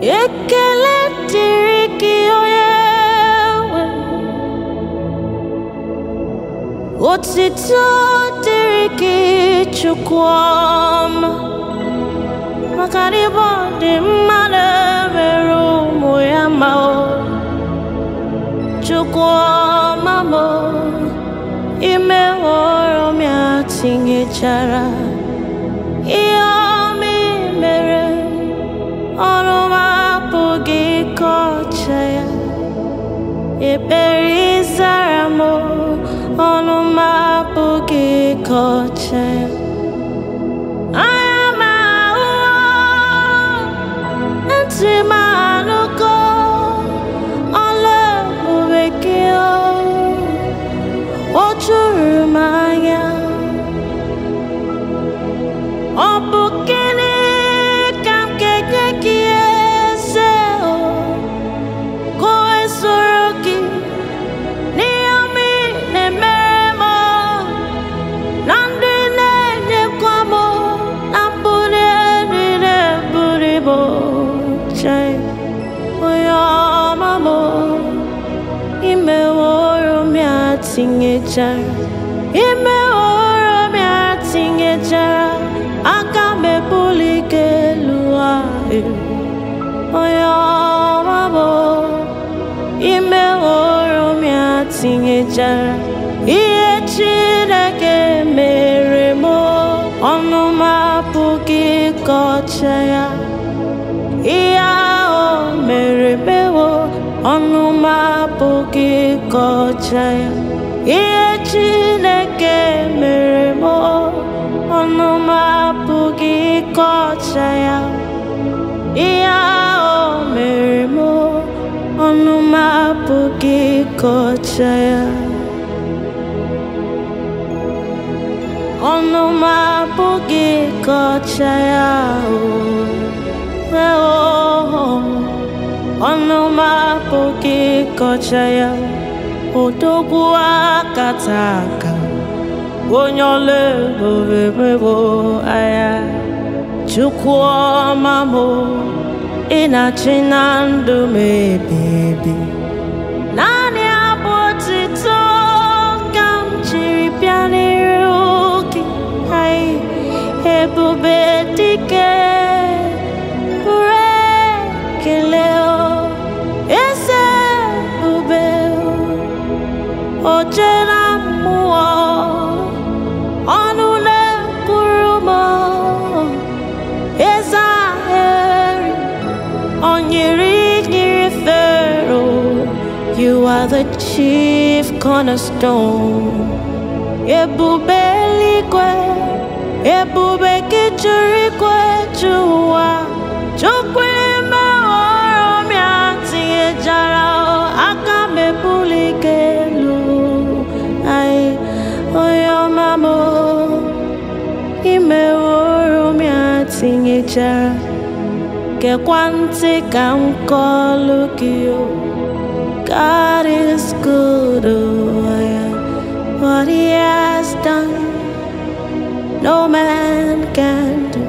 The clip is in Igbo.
ekele dịrị gị onye nwe otito dịrị gị chukwu ọma maka na ịbụ dị mmadụ mere ụmụ ya ma o chukwu ọma m ime hụrụ m ya tinyechara ihe ọma i mere ọrụ m apụghị ịkọcha ya ekpere ịzara m ọnụ m apụghị ịkọcha ya anya m ahụ ntị m anụgo ọla ebube gị o juru m anya ọ bụ gịnị ka m ga-enye gị eze o ka o wee soro gị n'ihe ọma ị na-emere m na ndị na-enyekwa m na mbuli elu na-ebuli m chee onye ọma m imeworo m ya tinyechara imeworo m ya tinyechara aka m ebuli gị elu ahụ onye ọma m imeworo m ya tinyechara ihe Chineke mere m ọnụ m apụghị ịkọcha ya ihe ahụ mere mewo ọnụ m apụghị ịkọcha ya ihe Chineke mere m ọnụ m apụghị ịkọcha ya ihe ahụ mere m ọnụ m apụghị ịkọcha ya ọnụ m apụghị ịkọcha ya o ọnụ m apụghị ịkọcha ya odogwu akata aka onye ọla ebube mebo anya chukwu ọma m ị na-achị na ndụ m ebi ebi naanị abụ otito ka m jiri bịa n'iru gị anyị ebube dike pụrụ ekele o eze ebube o jee na mmụọ ọnụ na-ekwuru m eze ahịrị onyiri nyiri fero you are the chief cornerstone ebube eluigwe ebube gị juru igwe ju ụwa chukwu ime ọrụ m ya tinyejara aka m ebuli gị elu anyị onye ọma m imeworo m ya tinyechara gekwa ntị ka m kọlụ gị o God is good, oh yeah. What he has done, no man can do.